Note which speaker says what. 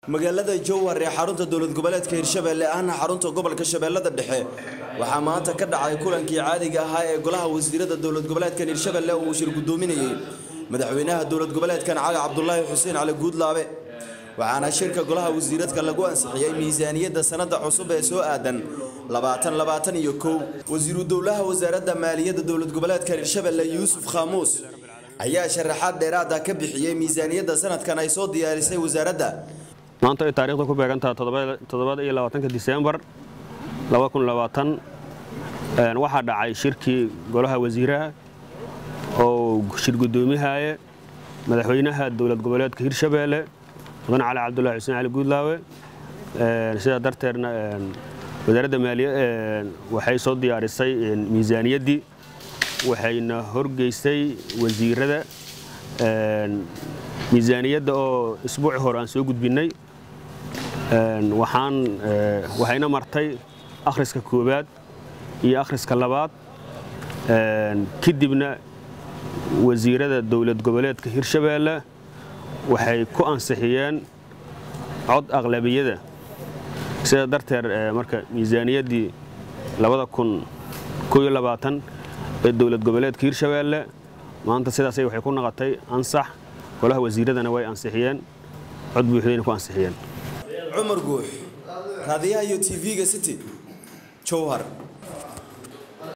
Speaker 1: magaalada jowhar ee xarunta dowlad goboleedka hirshabelle ahna xarunta gobolka shabeellada dhexe waxaa maanta ka dhacay kulankii caadiga ahaa ee golaha wasiirada dowlad goboleedkan hirshabelle uu shir gudoominayey madaxweynaha dowlad goboleedkan cali cabdulaahi xuseen cali guudlaabe waxaana shirka golaha wasiiradka lagu ansixiyey miisaaniyadda sanada cusub ee soo aadan labaatan labaatan iyo kow wasiiru dowlaha wasaaradda maaliyadda dowlad goboleedka hirshabelle yuusuf khaamuus ayaa sharaxaad dheeraada ka bixiyey miisaaniyadda sanadkan ay soo diyaarisay wasaaradda
Speaker 2: maanta ay taariikhda ku beegantaha toddobada iyo labaatanka diseembar waxaa dhacay shirkii golaha wasiiraha oo shir gudoomihaye madaxweynaha dowlad goboleedka hirshabeelle mudan cali cabdulahi xuseen cali guudlaawe sidaa darteedna wasaaradda maaliya waxay soo diyaarisay miisaaniyaddii waxayna horgeysay wasiirada miisaaniyadda oo isbuuci hore aan soo gudbinnay waxaan waxayna martay akhriska koowaad iyo akhriska labaad kadibna wasiirada dowlad goboleedka hirshabeelle waxay ku ansixiyeen cod aqlabiyada sidaa darteed marka miisaaniyaddii ee dowlad goboleedka hirshabeelle maanta sidaasay waxay ku noqotay ansax golaha wasiiradana way ansixiyeen cod buuxdayna ku ansixiyeen
Speaker 1: cumar guux raadiyaha iyo tv-ga city jowhar